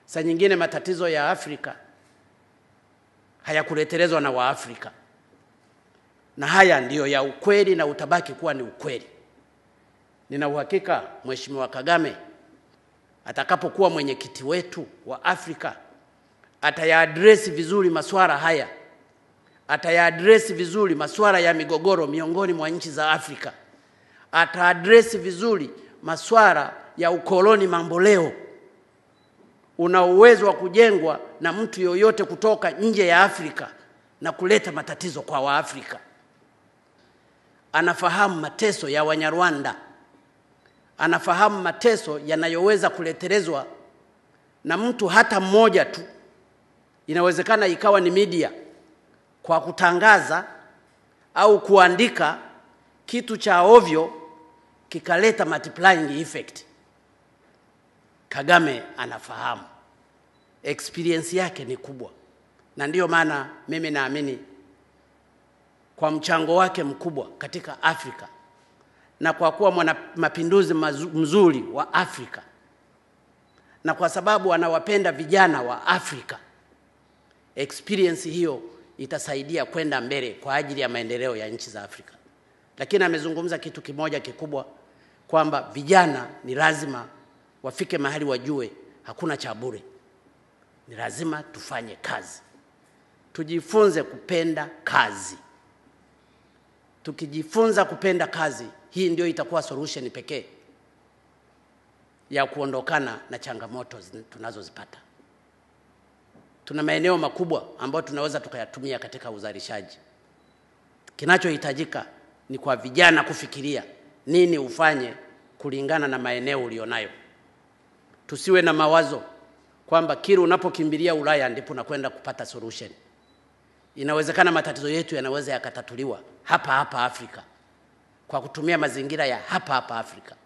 Saa nyingine matatizo ya Afrika hayakuletelezwa na Waafrika, na haya ndiyo ya ukweli na utabaki kuwa ni ukweli. Nina uhakika Mheshimiwa Kagame atakapokuwa mwenyekiti wetu wa Afrika atayaadresi vizuri masuala haya, atayaadresi vizuri masuala ya migogoro miongoni mwa nchi za Afrika, ataadresi vizuri masuala ya ukoloni mamboleo una uwezo wa kujengwa na mtu yoyote kutoka nje ya Afrika na kuleta matatizo kwa Waafrika. Anafahamu mateso ya Wanyarwanda, anafahamu mateso yanayoweza kuletelezwa na mtu hata mmoja tu. Inawezekana ikawa ni media kwa kutangaza au kuandika kitu cha ovyo kikaleta multiplying effect. Kagame anafahamu, experience yake ni kubwa, na ndiyo maana mimi naamini kwa mchango wake mkubwa katika Afrika na kwa kuwa mwana mapinduzi mzuri wa Afrika na kwa sababu anawapenda vijana wa Afrika, experience hiyo itasaidia kwenda mbele kwa ajili ya maendeleo ya nchi za Afrika. Lakini amezungumza kitu kimoja kikubwa kwamba vijana ni lazima wafike mahali wajue hakuna cha bure, ni lazima tufanye kazi, tujifunze kupenda kazi. Tukijifunza kupenda kazi, hii ndio itakuwa solution pekee ya kuondokana na changamoto tunazozipata. Tuna maeneo makubwa ambayo tunaweza tukayatumia katika uzalishaji. Kinachohitajika ni kwa vijana kufikiria nini ufanye kulingana na maeneo ulionayo. Tusiwe na mawazo kwamba kila unapokimbilia Ulaya ndipo unakwenda kupata solution. Inawezekana matatizo yetu yanaweza yakatatuliwa hapa hapa Afrika kwa kutumia mazingira ya hapa hapa Afrika.